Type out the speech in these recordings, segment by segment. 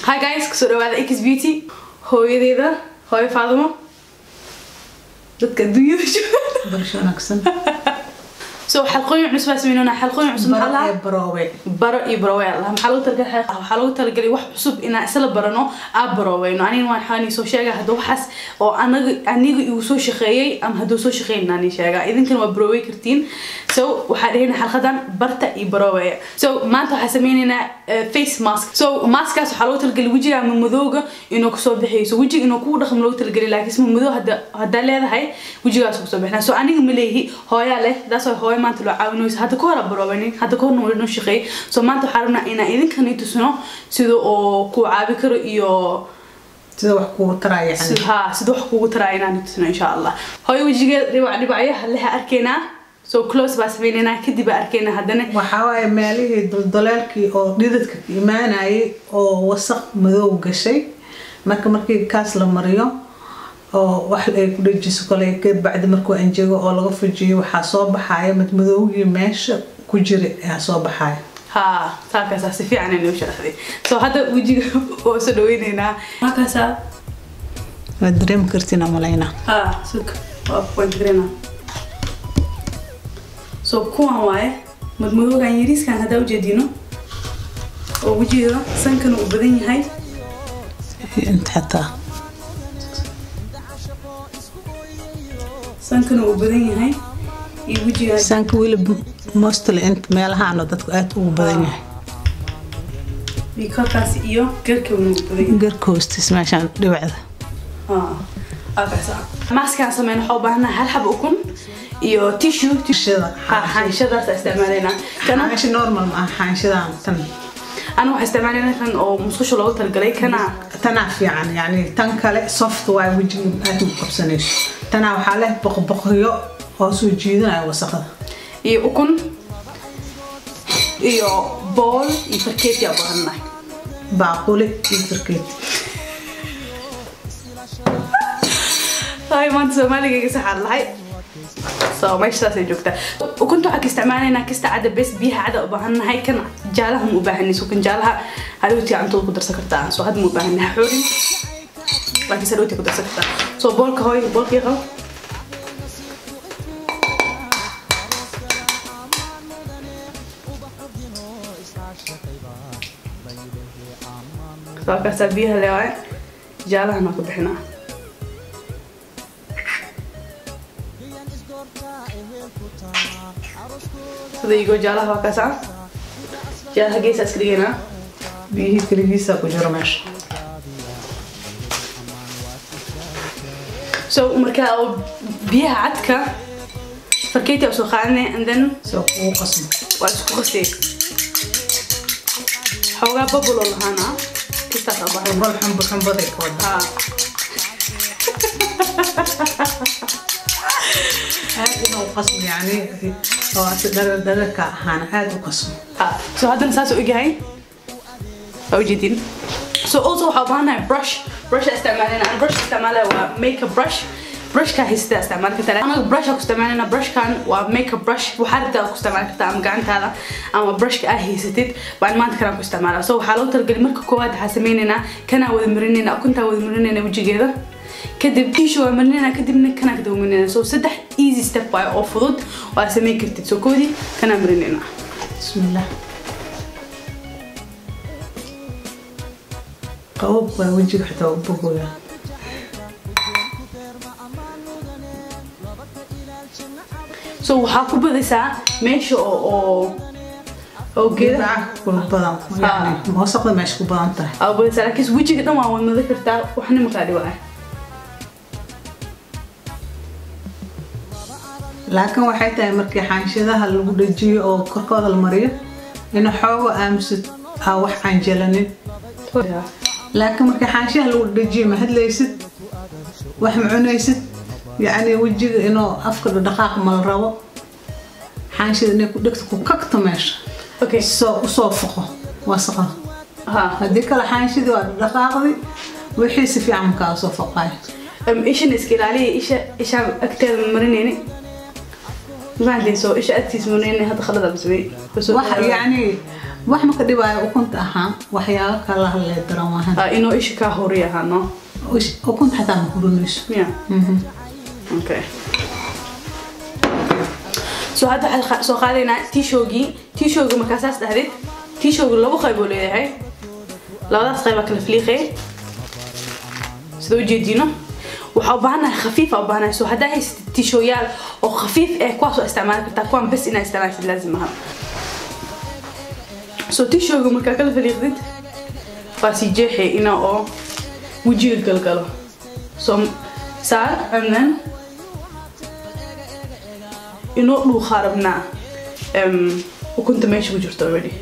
hi guys kusoo dhawaada x beauty hooyadeeda hooyo faadimo dadka adduunyada jooga barasho wanaagsan so xalqooyin cusub baa sameynona xalqooyin cusub maxaa baro lahaa ee baroowe baro iyo barowe allah maxaa lagu talagalay waxaa lagu talagalay wax cusub inaan isla barano aa baroweyno aniga waan waxaan soo sheega hadda waxaas oo anaga aniga igu soo shaqeeyey ama hadduu soo shaqeyn aan sheega idinkana waa barowey kartiin so waxaa dhahayna xalqadan barta iyo baroweya so maanta waxaa sameynaynaa eh, face mask so maskaas waxaa lagu talagalay wejiga ama madowga inuu kusoo bixayso wejiga inuu kugu dhaqmo lagu talagalay laakiin isma madow hadda haddaa leedahay wejigaas kusoo bixina so aniga ma leeyihi hooyaa leh daas waa hooyo maanta loo caawinayso hadda ka hora baroobanin hadda ka horna wali noo shaqeey so maanta waxaa rabnaa inaan idinkani tusno sida oo ku caabi karo iyo sida wax kugu taraa yani sida haa sida wax kugu taraa inaan tusno insha allah hooyo wejigeeda dhibac dhibacyaha leha arkeynaa so close baa sameynaynaa kadib baa arkeynaa haddana waxaa waaye meelihii dulduleelkii oo dhidadka ka imaanayay oo wasaq madow gashay marka markii kaas la mariyo oo wax ay ku dhajiso kale ka bacdi markuu anjego oo laga fujiyo waxaa soo baxaya mid madowgii meesha ku jira ayaa soo baxaya haa saakaasaa si fiican inoo sharaxday so hadda wejiga oo soo dhaweyneynaa markaasaa waad dareemi kartiin amalaynaa haa sug waa point garena so kuwan waaye madmadoogan yariiskan haddaa ujeedino oo wejigeeda sankana uu badan yahay inta xataa sankana uu badan yahay iyo wejiga saanka weliba mostly inta meelahaano dadku aada ugu badan yahay iyo korkaas iyo garkawna uu badan yahay garka hoostiis meeshaan dhibacda maaskaan sameyn waxaa u baahanaha hal xab ukun iyo tissue Xaanshada. xaanshadaas isticmaalaynaa kana xaansho normal ma aha xaanshadan tan aniga waxaa isticmaalaynaa kan oo musqusha loogu talagalay kana tanaa fiican yani tan kale soft waay wejiga aada ugu qabsanayso tanaa waxaa leh boqboqyo oo soo jiidanaya wasaqada iyo ukun iyo bool iyo farkeeti aa baahanahay baaquli iyo farkeeti hay maanta soomaaligayga saxaad lahay so meesha saasay joogtaa ukunta waxaa ka isticmaalaynaa kasta cadda bes biyaha cada u baahannahay kan jaalaha ma u baahanayso kan jaalaha hadhowtii cuntada ku darsan kartaa so hadda ma u baahannaha xoorin laakiin se hadhowtii ku darsan kartaa so boolka hooy boolkii qabo so halkaasaa biyaha leewaaye jaalahana ku bixinaa sida igoo jaalaha waa kaasa jaalaha geesaa iska dhigaynaa biyihii keligiisa ku jiro meesha so marka oo biyaha cadka farkeeti aa soo qaadanay and then soo kugu qasmo waa isku qasay xoogaa babuloo lahaana kistaas aa baxay bal xumbo xumbaday ka wada haa aada inuu qasmo yani oo asi dharar dhararka ahaana aada u qasmo haa so haddana saas u egyahay waa ujeedin so also waxaa u baahanahay brush brush aa isticmaalayna aan brush isticmaalaya waa makeup brush brushka haysata isticmaali kartaa anaga brush aa ku isticmaalayna brushkan waa makeup brush waxaa rabtaa ku isticmaali kartaa ama gacantaada ama brushka aa haysatid baan maanta kanaan ku isticmaala so waxaa loogu talagalay marka koowaad waxaa sameynaynaa kanaa wada marinayna ukuntaa wada marinayna wejigeeda kadib tissue waa marinayna kadibna kanaa kadaba marinayna so saddex easy step waaye oo fudud waa sameyn kartid so koodii kanaa marinayna bismillah qabob baa wejiga xitaa u bogoya so waxaa ku badaysaa meesha oo oo oo geedaha geedaha kula badan yani wasaqda meesha ku badan tahay aa badaysaa laakiin wejiga dhan waa wadmada kartaa waxna markaa dhibaa laakiin waxay tahay markii xaanshadaha lagu dhajiyo oo korkooda la mariyo in xoogo aamusid aa wax aan jelanin laakiin markii xaanshaha lagu dhajiyo ma hadlaysid wax ma cunaysid yacni wejiga inuu afka dhaqaaq ma la rabo xaanshada inay ku dhegto ku kagto meesha okay soo usoo foqo wasaqada ha haddii kale xaanshadii waa dhaqaaqdi wixii si fiican markaa soo foqaaya um, ishana iska ilaaliya isha ishaan agteeda ma marinayni mafahanteen so isha agtiisa marinayni hadda khalada basmey wax yacni wax ma ka dhibaayo ukunta ahaan waxyaabo kala hadlee daran waahan Ah, inuu isha kaa hori ahaano Ush- ukunta xataa ma hurinayso yeah. okay so hadda waxaan qa- soo qaadaynaa tishogii tishowga markaasaas dhahdid tishowga labo qayb oo leeyahay labadaas qayb baa kala fliiqay sida ujeediino waxaa u baahanahay khafiif aa u baahanahay so haddaa haysatid tishooyaal oo khafiif eh kuwaas waa isticmaali kartaa kuwaan bes inaa isticmaashid laazim aha so tishowga markaa kala faliiqdid waa sii jeexay ina oo wejiga galgalo so saar amnan inoo dhuuqaa rabnaa em, ukunta meesha ku jirto already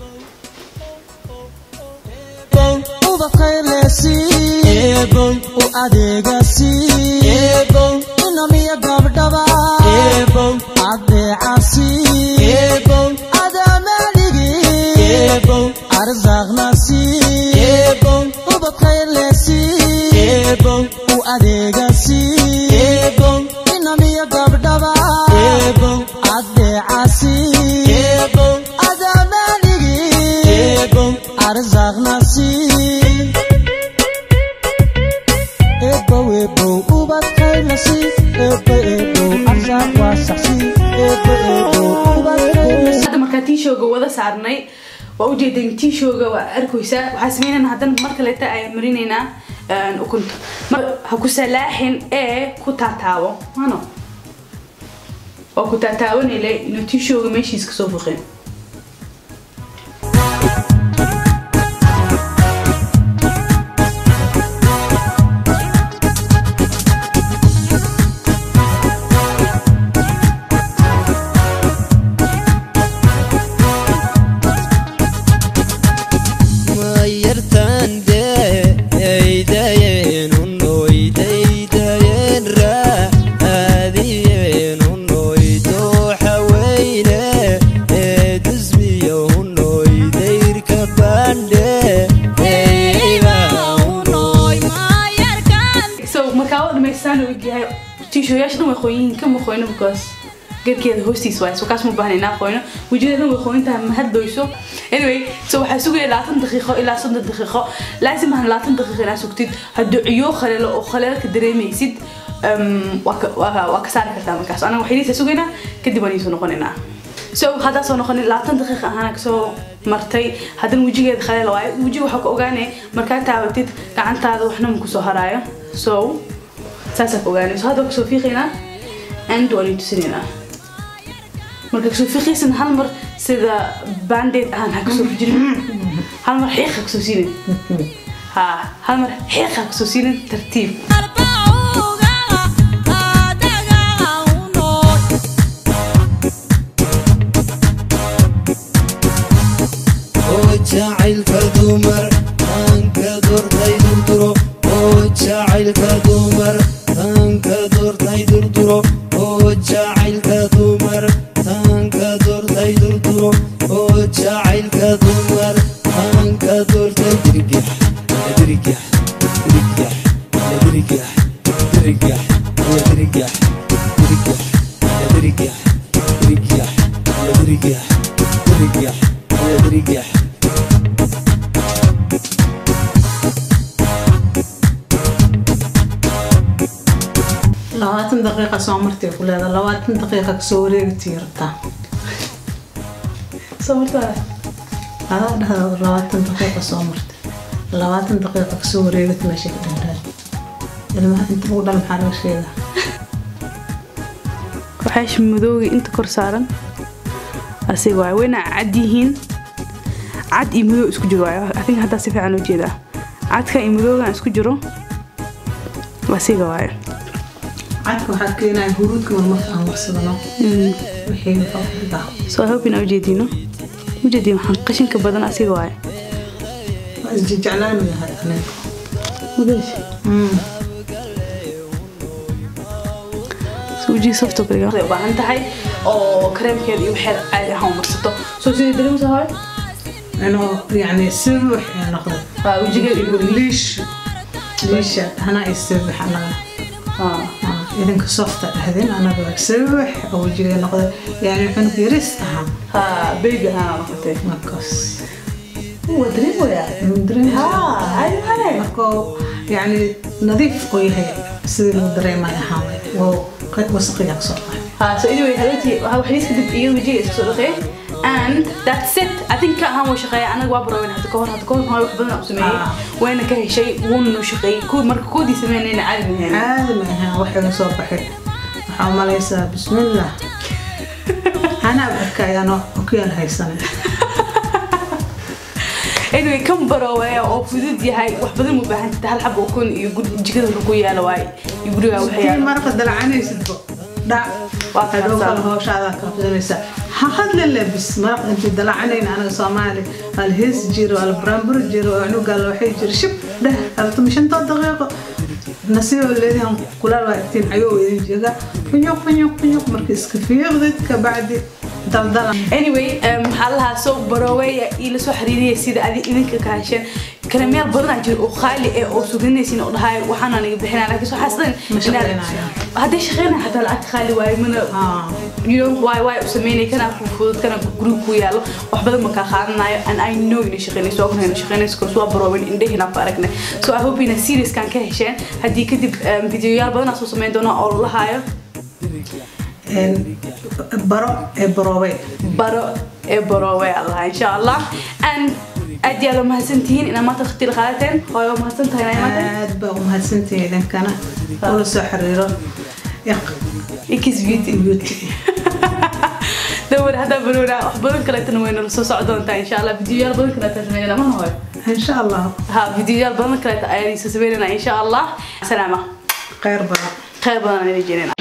eebow u adeegasi eebow inamiya gabdhaba eebow adeecasi eebow adaamadhigi eebow arsaaqnasi eebow ubadkaylesi eebow u adeegasi eebow inamiya gabdhaba eebow adeecasi eebow adaamadhigi eebow arsaaqnasi ebo ebo ubadkaylasi ebo ebo arsaaq waa saxsi ebo ebo ubadkaylasi hadda markaa tishowga wada saarnay waa ujeedeen tishowga waa arkaysaa waxaa sameynayna haddana mar kaleeta ayaan marinaynaa een, ukunta mar ha ku salaaxin ee ku taataabo mano waa ku taataabanayla inuu tishowga meeshiis kasoo fuqeen mayartande eydayeen unoydaydayen raadiyeen unoydooxaweyne eedusmiyo unoydayrka bandhe eyba unoy so markaa waa dhamaystaan uu yahay tishoyaasha dhan way qoyin ka ma qoyno because garkeeda hoostiis waay so kaas ma baahnay inaa qoyno wejigeeda dhan way qoyintahay ma hadlayso anyway so waxaa sugaya labaatan daqiiqo ilaa soddon daqiiqo laazim ahan labaatan daqiiqo inaa sugtid hadduu ciyo khaleelo oo khaleelka dareemaysid um, waa ka- waa waa ka saari kartaa markaas anaga waxaydiisa sugaynaa kadib waan iisoo noqonaynaa so haddaa soo noqonin labaatan daqiiqa ahaana kasoo martay haddana wejigeeda khaleel waayo wejiga waxaa ka ogaanay markaa taabatid gacantaada waxna ma kusoo haraayo so saasaa ka ogaanay so hadda waa kasoo fiiqaynaa and waan ii tusinaynaa marka kasoo fiiqaysan hal mar sida bandeed ahaan ha kasoo fijirin hal mar xiiq ha kasoo siinin ha hal mar xiiq ha kasoo siinin tartiib oo jacaylka dumar aanka doortay durduro oo jacaylka dumar taanka doortay durduro oo jacaylka dumar taanka doortay durduro oo jacaylka dumar taanka doortay dirgax dirgax dirgax dirgax dirgax dirgax dirgax dirgax dirgax dirgax dirgax dirgax labaatan daqiiqa soo martay ku leedahay labaatan daqiiqa kasoo wareegtii rabtaa soo martaa adaa dhahda labaatan daqiiqa soo martay labaatan daqiiqa kasoo wareegata meesha ka dhantahay ilmaha inta ugu dhal maxaa laga sheegaa waxaa madooga inta kor saaran asiga waay wayna cad yihiin cad iyo madow isku jiro waay adig haddaa si fiican u jeedaa cadka iyo madoogan isku jiro asiga waay cadka waxaa keenaya huruudka marmarka aan marsadano wixii muxuu ku dhigaa so I hope inaa ujeediino ujeediin waxaan qashinka badan asiga waay waa isjeclaanu yahay aniga ujiga softo kaliya waxay u baahan tahay oo kareemkeeda iyo waxeeda caadi ahaan u marsato soo sidii dareemsa hooy inuu yani sibix ay noqdo waa wejigeeda iyo liish liisha hana ay sibix anaga Ah. Ah, idinka softa dhahdeen anaga sawax oo wejiga noqday yani cunug yaris ahaa ha baby ahaan noqotay markaas waa dareemaya dareemaya. ha caadi male markoo yani nadiif oo yahay sidii lagu dareemay ahaan waa wasaqaya kasoo baxay ha so anyway haloti waxa waxdiis kadib iyo wajiga iska soo dhaqay and that's it I think ka ahaan waa shaqeeya anaga waa barowen hadda kahor hadda kahor hooyo wax badan aan u sameeyey Ah. wayna ka heshay wuuna shaqeeyey kuwa marka koodii sameynayna caadi ma ahayn caadi ma ahaan waxa soo baxay waxaa umalaysaa bismillah anaa arkayano okyaal haysanay anyway kan barooweya oo fudud yahay wax badan mu baahan tahay hal xab oo kun iyo guri jikada wuxuu ku yaala waay iyo guriga waxa tii yaala marka dalacanaysidbo dhac Waa hadhow kaasa. kale hooshaadaa ka qabsanaysaa ha hadla labis maraq intii dalacanayna anaga soomaali hal hees jiro hal buraanbur jiro oo cunugaa waxay jiro shib dheh haltama shantoo daqiiqo nasiibo leedihan kulaal waa igtiin cayoo idin jega funyuq funyuq funyuq marka iska fiiqdid kabacdi daldala anyway um, waxaa lahaa soo barooweya ii lasoo xiriiriyay sida adi idinka ka hesheen kareemyaal badan aa jira oo qaali eh oo suganaysin oo dhahay waxaana naga bixinaa laakiin soo xasdan Ma shaqeynayaan. hadday shaqeynaya xataa lacagta qaali waaye mana Ah. you know why why u sameynay kana ku fudud kana guriga ku yaalo wax badan ma kaa qaadanayo and I know inay shaqeynayso waa kunayna shaqeynayso koos waa baroowen indhahina ku aragnay so I hope ina serious kan ka hesheen haddii kadib um, videoyaal badan aa soo sameyn doona oo lahaayo Een, baro ee baroobay baro ee baroowe allah insha allah and aad iyo aad waa mahadsantihiin inaad maanta waqti la qaadateen hooyo waa mahadsan tahay inaad imaatay aad baa umahadsantihiin idinkana ula soo xiriiro Iq- ikis beauty beauty dawar haddaa baroona wax badan kaleetana wayna la soo soco doontaa insha allah videoyaal badan kaleeta sameynana mana hooyo insha allah ha videoyaal badan kaleeta ayaan iisa sameynana insha allah salaama khayr badan khayr badan aan idin jeenina